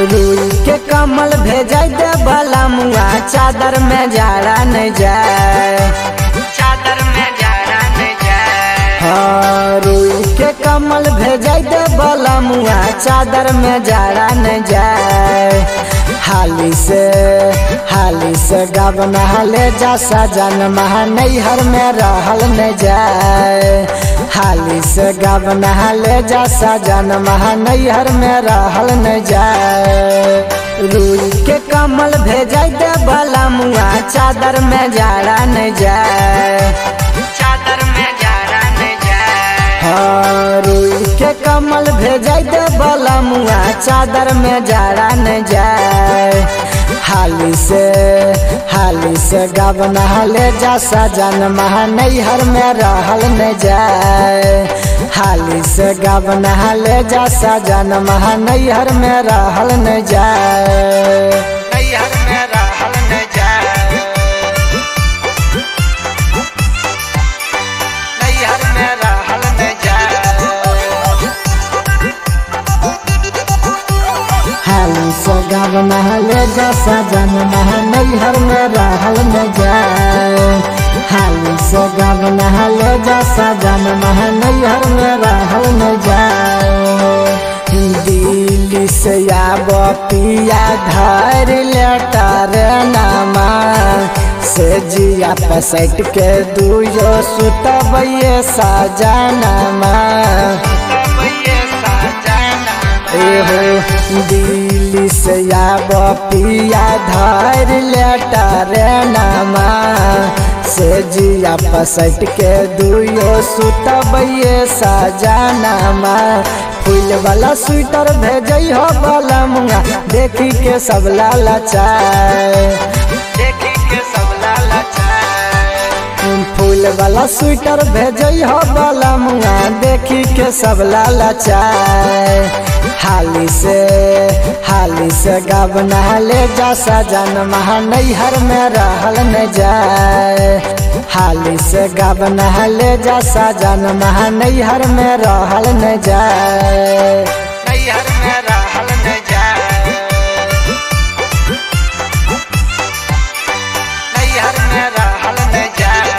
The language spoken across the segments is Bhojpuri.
रुई के कमल भेजाई दे बला मुआ चादर में जाड़ा नहीं जाए चादर में जाड़ा न जाए हाँ रुई के कमल भेजाई दे बला मुआ चादर में जाड़ा नहीं जाए हाली से हाली से गबन हले जा सजन महा नैहर में रहल न जाए हाली से गबन हले जा सजन महा नैहर में रहल न जाए रुई के कमल भेजाई दे बला मुआ चादर में जाड़ा न जाए चादर में जाड़ा न जाए हाँ, रुई के कमल भेजाई दे बला मुआ चादर में जाड़ा न जाए हाली से हाली से गबन हले जा सजन महा नैहर में रहल न जाए हाली से गबन हले जा सजन महा नैहर में रहल न जाए नैहर में रहल न जाए नैहर में रहल न जाए हाली से गबन हले जा सजन महा नैहर में रहल न जाए हाली से गबन हले जा सजन महा नैहर में रहल न जाए दिल्ली से आब पिया धर लेटर नामा से जिया पसट के दुयो सुतबैये सजनमा तब ये साजना एहो दिल्ली से आब पिया धर लेटर नामा से जिया पसट के दुयो सुतबैये सजनमा फूल वाला स्वेटर भेजई हो बला मुंगा देखी के सब लालचाए देखी के सब लालचाए फूल वाला स्वेटर भेजई हो बला मुंगा देखी के सब लालचाए हाली से हाली से गबना ले जा सजन महा नैहर में रहल न जाए हाली से गबना ले जा सजन महा नैहर में रहल न जाए नैहर में रहल न जाए नैहर में रहल न जाए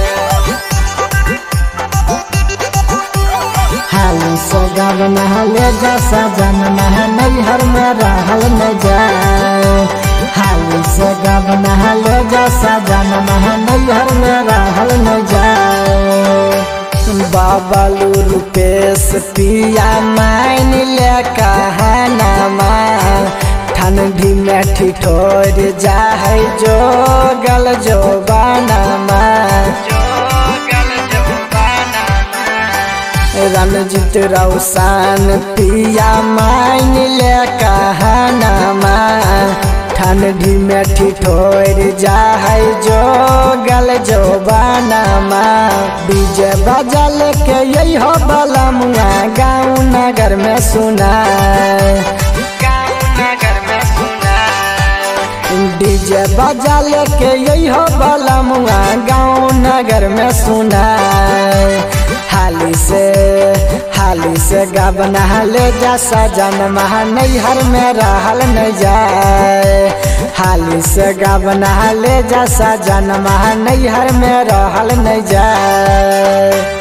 हाली से गबना ले जा सजन महा नैहर में रहल न जाए हाली से गबना ले जा सजन महा नैहर में रहल न जाए बाबलू रुपेश पिया मान ले कहनामा ठंडी में ठिठोर जाए जो गल जो बानामा जो गल जो बाना रणजीत रौसान पिया मान ले कहनामा ठंडी में ठिठोर जाए जो गल जो बानामा डीजे बजल के यही हो बला मुआ गाँव नगर में सुनाए गाँव नगर में सुना डीजे बजल के यही हो बला मुआ गाँव नगर में सुनाए हाली से हाली से गबना ले जा सजन महा नैहर में रहल न जाए हाली से गबना ले जा सजन महा नैहर में रहल न जाए